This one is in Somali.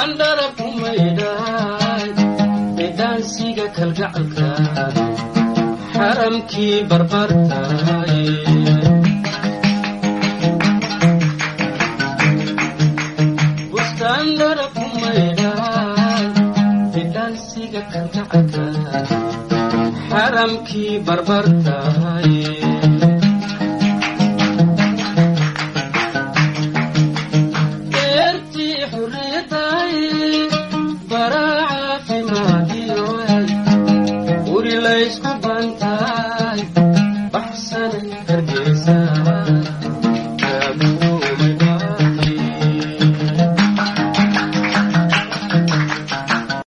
dhala ku maydhay edaansiga kalgacalka xaramkii barbartaay bustaan dhala ku maydhay edaansiga kalgacalka xaramkii barbartaay beertii xurriyaddaay baraa caafimaadiyo uri laysku